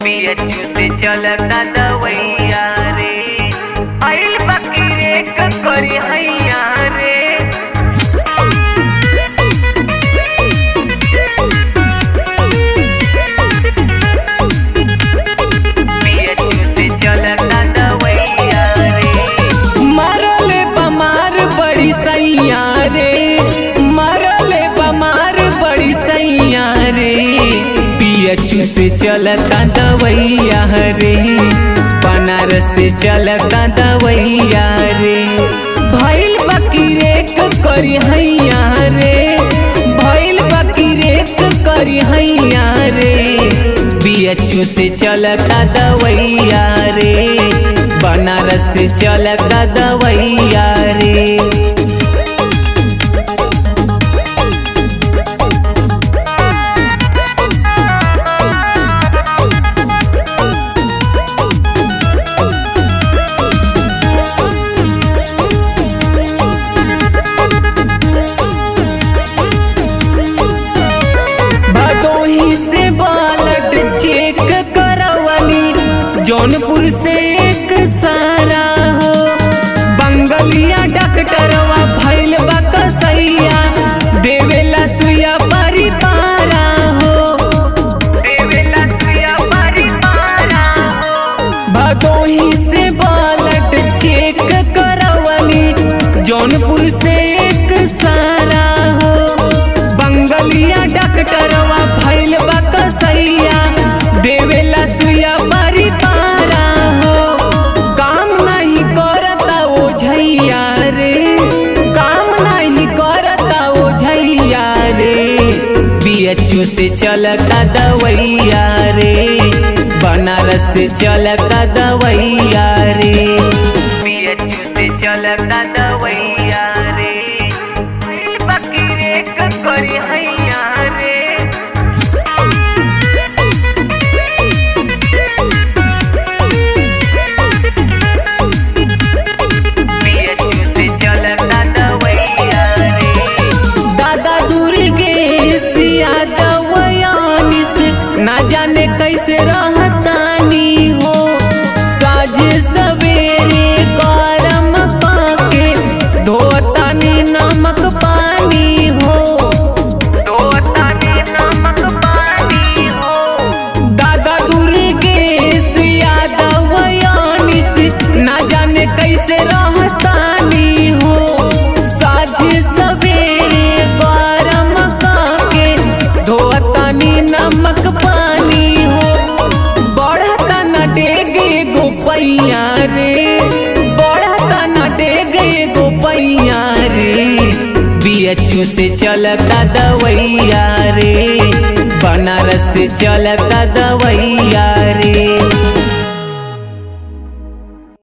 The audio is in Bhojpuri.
पियचू से चलता दवैया रे आइल बाकी रे करी हैया रे पियचू से चलता दवैया रे मरले बमार बड़ी सैया रे मरले बमार बड़ी सैया रे पियचू से चलता दवैया रे बनारस से चलता दवैया रे भैल बकीरे करी हैया रे भैल बकीरे करी हैया रे बीएचयू से चलता दवैया रे बनारस से चलता दवैया रे भदोही से बालट चेक करवनी जौनपुर से एक सारा हो बंगलिया डॉक्टरवा भैल बकसैया देवेला सुइया परिपारा हो देवेला सुया परिवारा भदोही से बालट चेक करवनी जौनपुर से एक सारा हो बंगलिया डॉक्टरवा भैल बकसैया देवेला सुइया परिपारा हो काम नहीं करता ओ झैया रे काम नहीं करता ओ झैया रे बीएचयू से चलता दवैया रे बनारस से चलता दवैया रे पियचू से चलता दवैया रे आइल बाकी रे करी हैया रे पियचू से चलता दवैया रे दादा दुर्गे सिया दवयानी से ना जाने कैसे रहतानी हो साझ सवेरे गरम पाके धोतानी नमक पानी हो दो तानी नमक पानी हो दादा दुर्गे सिया दवयानी से ना जाने कैसे रहतानी हो साझ सवेरे गरम काके धोतानी नमक पानी हो बढ़ता न डेगे गोपैया रे बढ़ता न डेगे गोपैया रे बीएचयू से चलता दवैया रे बनारस से चलता दवैया रे